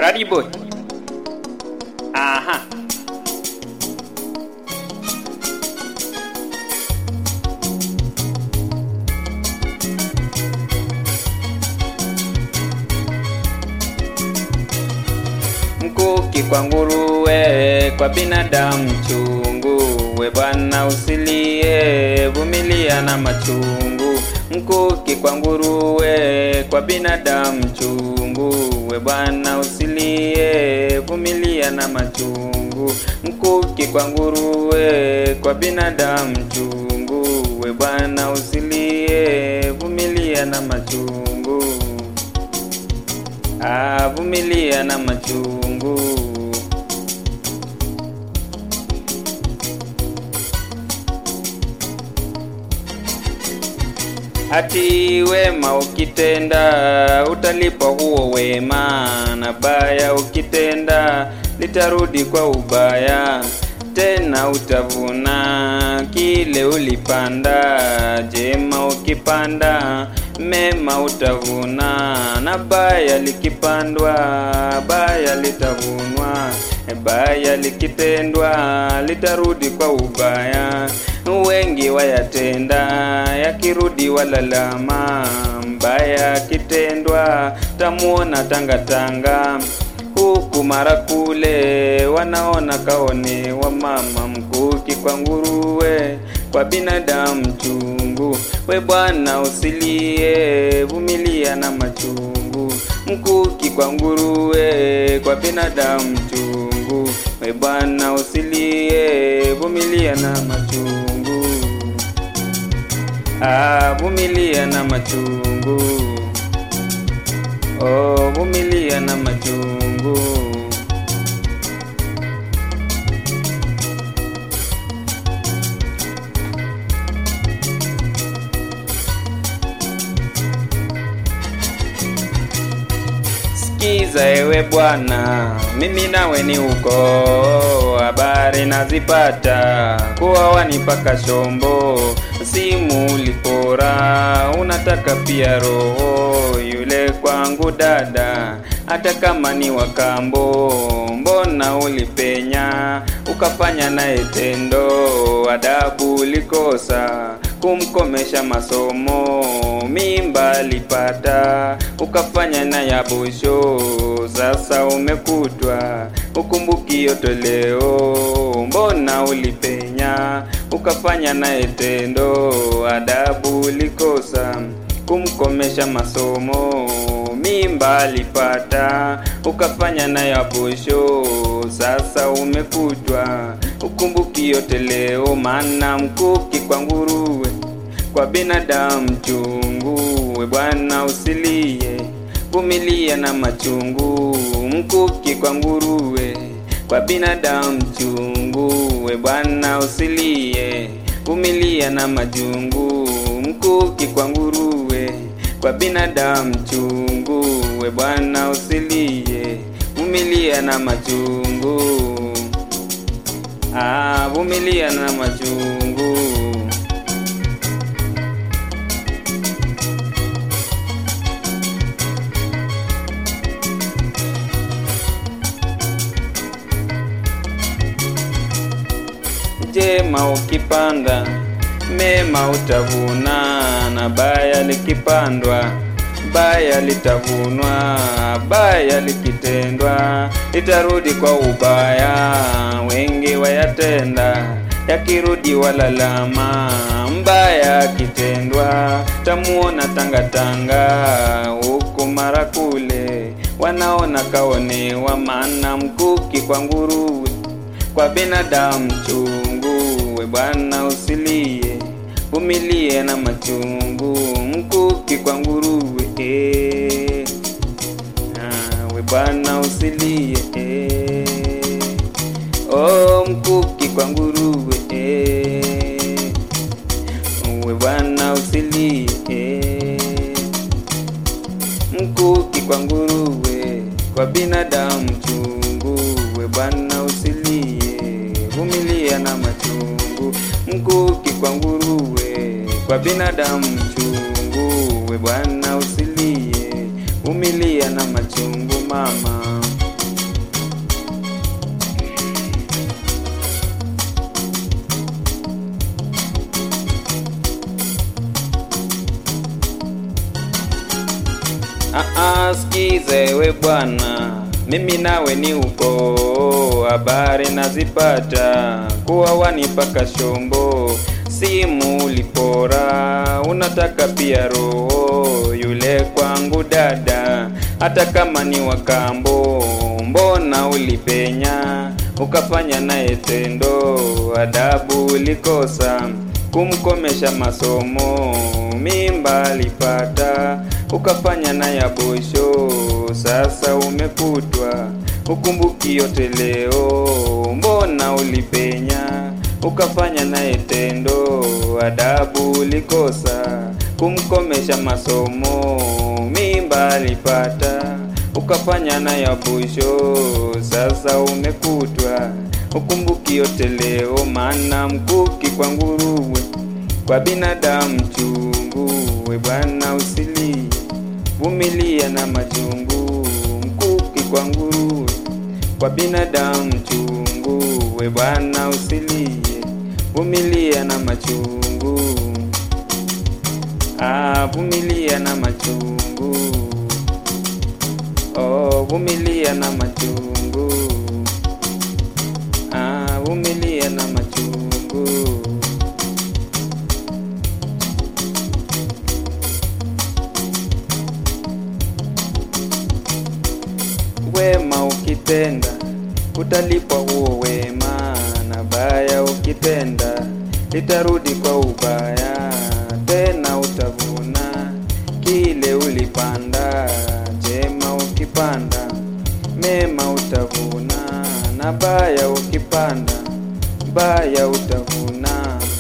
Radi boy. Aha. Mkuki kwa nguruwe, kwa binadamu chungu. We bwana usilie, vumilia na machungu. Mkuki kwa nguruwe, kwa binadamu chungu. We bwana usilie, vumilia na machungu. Mkuki kwa nguruwe, kwa binadamu chungu. We bwana usilie, vumilia na machungu. Ah, vumilia na machungu. Ati wema ukitenda utalipwa huo wema, na baya ukitenda litarudi kwa ubaya. Tena utavuna kile ulipanda, jema ukipanda mema utavuna, na baya likipandwa baya litavunwa, baya likitendwa litarudi kwa ubaya. Wengi wayatenda yakirudi walalama, mbaya akitendwa tamuona tangatanga huku mara kule wanaona kaone wa mama mkuki kwa nguruwe kwa binadamu chungu. We bwana usilie, vumilia na machungu. Mkuki kwa nguruwe kwa binadamu chungu. We bwana usilie, vumilia na machungu. Ah, vumilia na machungu. Oh, vumilia na machungu. Sikiza ewe bwana, mimi nawe ni uko, habari nazipata kuwa wanipaka shombo, simu ulipora, unataka pia roho yule kwangu dada, hata kama ni wakambo, mbona ulipenya ukafanya naye tendo, adabu ulikosa kumkomesha masomo, mimba alipata ukafanya na yabusho, sasa umekutwa ukumbuki yote leo, mbona ulipenya ukafanya naye tendo, adabu ulikosa kumkomesha masomo, mimba alipata ukafanya na yabusho, sasa umekutwa ukumbuki yote leo, maana mkuki kwa nguruwe kwa binadamu chungu. We bwana usilie, vumilia na machungu. Mkuki kwa nguruwe kwa binadamu chungu. We bwana usilie, vumilia na majungu. Mkuki kwa nguruwe kwa binadamu chungu. We bwana usilie, vumilia na machungu. Ah, vumilia na machungu. Jema ukipanda mema utavuna, na baya likipandwa baya litavunwa, baya likitendwa litarudi kwa ubaya. Wengi wayatenda yakirudi walalama, mbaya akitendwa tamuona tangatanga, huku mara kule wanaona kaonewa, maana mkuki kwa nguruwe kwa binadamu chungu. We bwana usilie, vumilie na machungu. Mkuki kwa nguruwe eh. Ah, we bwana usilie eh. Oh, mkuki kwa nguruwe eh. We bwana usilie eh. Mkuki kwa nguruwe kwa binadamu chungu. We bwana usilie, vumilia na machungu. Mkuki kwa nguruwe kwa binadamu chungu. We bwana usilie, vumilia na machungu mama. Aa, sikiza ewe bwana, mimi nawe ni uko, habari nazipata kuwa wanipaka shombo, simu ulipora, unataka pia roho yule kwangu dada, hata kama ni wakambo, mbona ulipenya ukafanya naye tendo, adabu ulikosa kumkomesha masomo, mimba alipata ukafanya na ya bosho, sasa umekutwa ukumbuki yote leo, mbona ulipenya ukafanya naye tendo, adabu ulikosa kumkomesha masomo, mimba alipata ukafanya na ya bosho, sasa umekutwa ukumbuki yote leo, maana mkuki kwa nguruwe, kwa binadamu chungu, we bwana usilie, vumilia na machungu, mkuki kwa nguruwe, kwa binadamu chungu, we bwana usilie, vumilia na machungu, ah, vumilia na machungu, oh, vumilia na machungu Ah, vumilia na machungu. Wema ukitenda utalipwa huo wema, na baya ukitenda litarudi kwa ubaya, tena utavuna kile ulipanda. Jema ukipanda mema utavuna, na baya ukipanda baya utavuna.